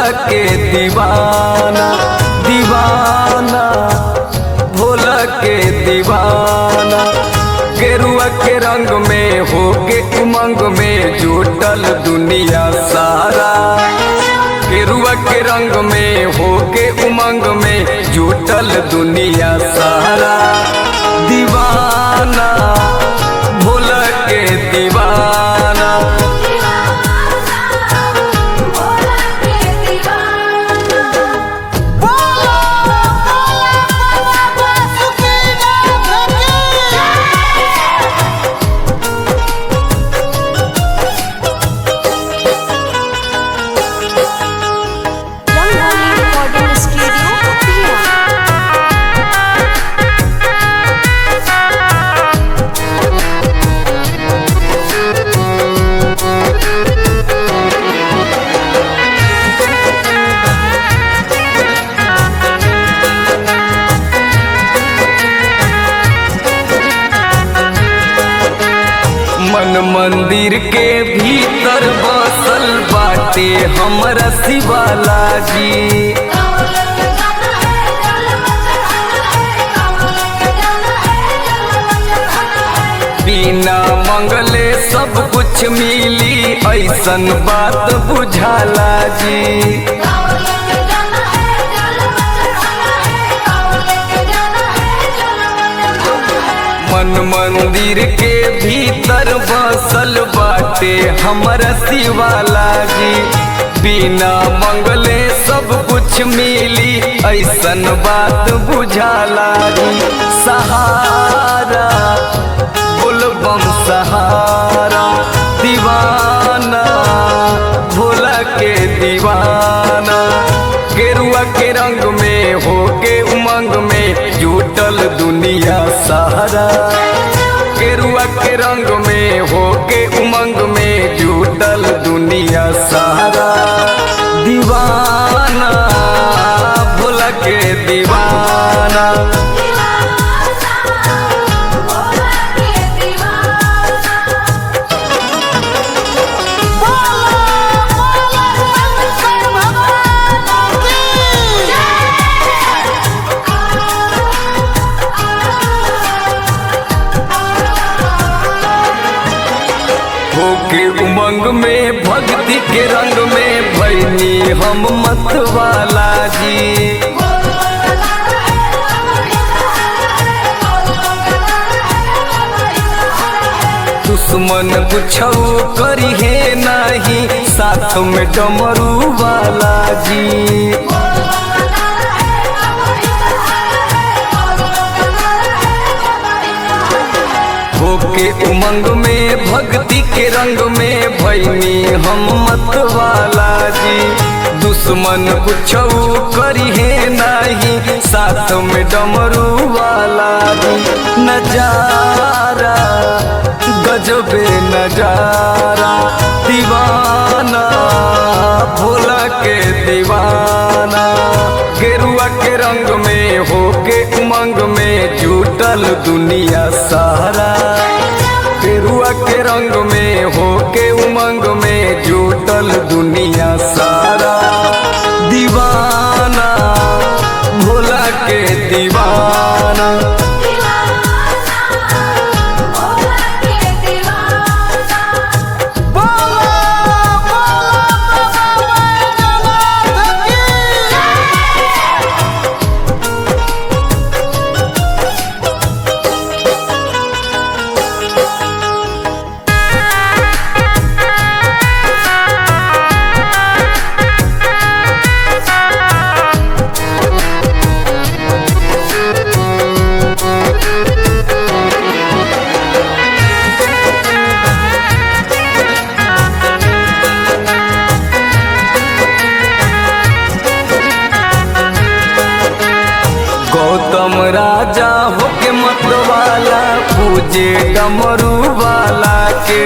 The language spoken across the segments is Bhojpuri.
के दीवाना दीवाना भोला के दीवाना गेरुआ के रंग में हो के उमंग में जुटल दुनिया सारा गेरुआ के रंग में हो के उमंग में जुटल दुनिया सारा दीवाना भोला के दीवाना भोला के दीवाना बोलो बोलो बाबा सुखीनाथ की रंगोली रिकॉर्डिंग स्टूडियो पिया मन मंदिर के भीतर बसल बाटे हमरा शिवाला जी बिना मंगले सब कुछ मिली ऐसन बात बुझाला जी मन मंदिर के भीतर बसल बाटे हमरा शिवाला जी बिना मंगले सब कुछ मिली ऐसन बात बुझाला जी सहारा बुलबम सहारा दीवाना भोला के दीवाना गेरुआ के रंग में हो के उमंग में जुटल दुनिया सहारा गेरुआ के रंग में हो के उमंग में जुटल दुनिया सहारा दीवाना भोला के दीवाना बोलो बोलो शंकर भगवान की होके उमंग में भक्ति के रंग में भैनी हम मतवाला जी दुश्मन कुछौ करी है नाही साथ में डमरू वाला जी होके उमंग में भक्ति के रंग में भैनी हम मतवाला जी दुश्मन कुछौ करी है नाही साथ में डमरू वाला जी नजारा गजबे नजारा दीवाना भोला के दीवाना गेरुआ के रंग में हो के उमंग में जुटल दुनिया सारा गेरुआ के रंग में हो के उमंग में जुटल दुनिया सारा दीवाना भोला के दीवाना बोलो बोलो बाबा बैजनाथ की गौतम राजा होके मतवाला पूजे डमरू वाला के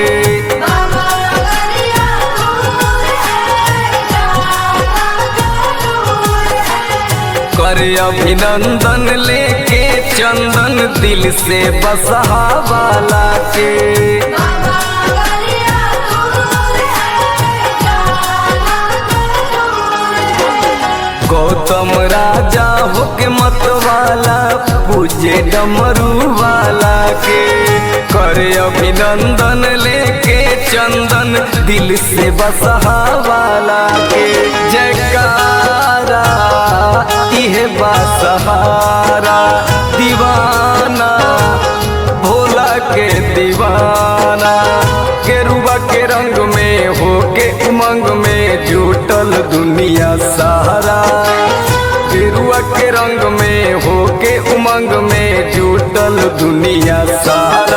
कर अभिनंदन लेके चंदन दिल से बसहा वाला के गौतम राजा होके मत वाला पूजे डमरू वाला के करे अभिनंदन लेके चंदन दिल से बसहा वाला के जयकारा इहे बासहारा दीवाना भोला के दीवाना केरुआ के रंग में होके उमंग में जुटल दुनिया सहारा केरुआ के रंग में होके उमंग में जुटल दुनिया सहारा